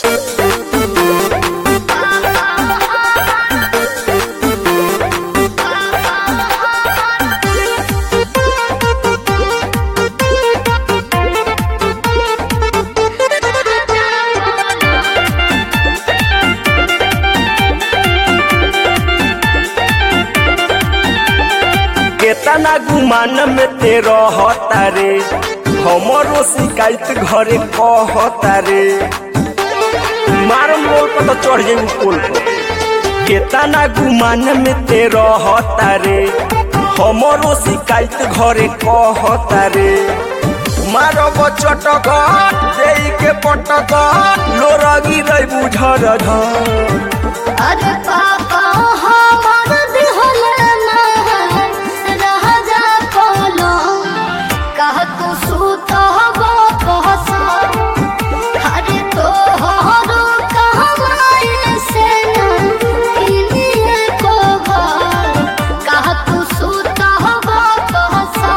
केतना गुमान में ते रहता रे हमरो शिकायत घरे कहता रे मारम बोल पर तो चढ़ जाई पोल पर केतना गुमान में ते रहता रे हमरो शिकायत घरे कहता रे मारब चटक देई के पटक लोरगी रही बुझर ढर अरे पापा हमार दिहल राजा कोलो कह तू सूत हो कहसा अरे तो हरो कमाई से न किनिए को घर कह तू सूत हो कहसा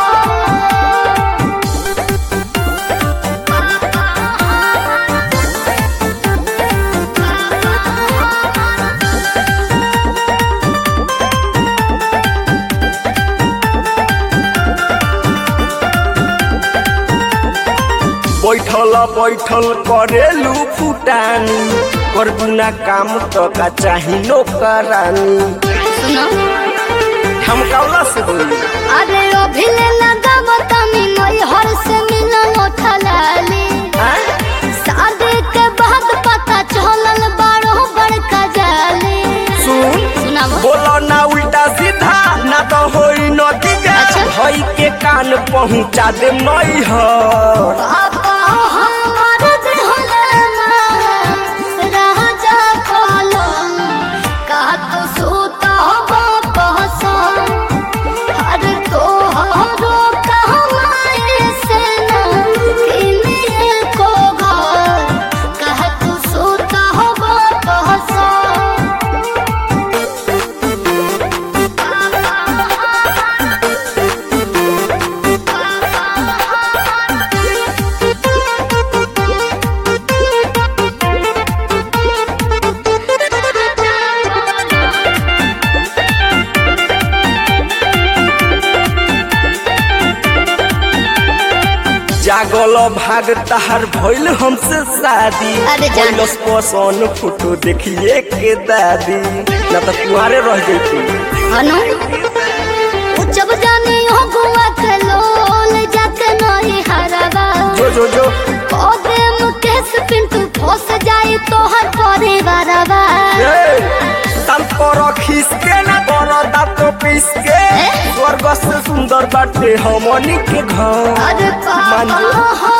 बैठल बैठल करेलू फुटानी कर बिना काम तो का चाही नौकरानी सुनो हम कौला से बोली अरे अभिले लगाव तनी नई हर से मिलन उठलाली शादी के बाद पता चलल बारो बड़का जाली सुन सुनावा बोलो ना उल्टा सीधा ना तो होई नतीजा अच्छा। भई के कान पहुंचा दे मई ह पापा हमार दिहले राजा कोलो का तू सूता हो कहसा अरे तो हरो कमाई से न किनिए को घर कह तू सूता हो कहसा जागल भाग तहार भइल हमसे शादी अरे जान। कैलस पसंद फोटो देखिए के दादी ना तो कुआरे रह जैती अनु उ जब जानी हो गुआ के लोल जाके नहीं हरवा जो जो जो ओदे मुकेश पिंटू फंस जाए तो हर परिवारवा तल पर खीस के ना कर दांत पीस के ए? स्वर्ग से सुंदर बाटे हमनी के घर अरे मान पापा जो। हो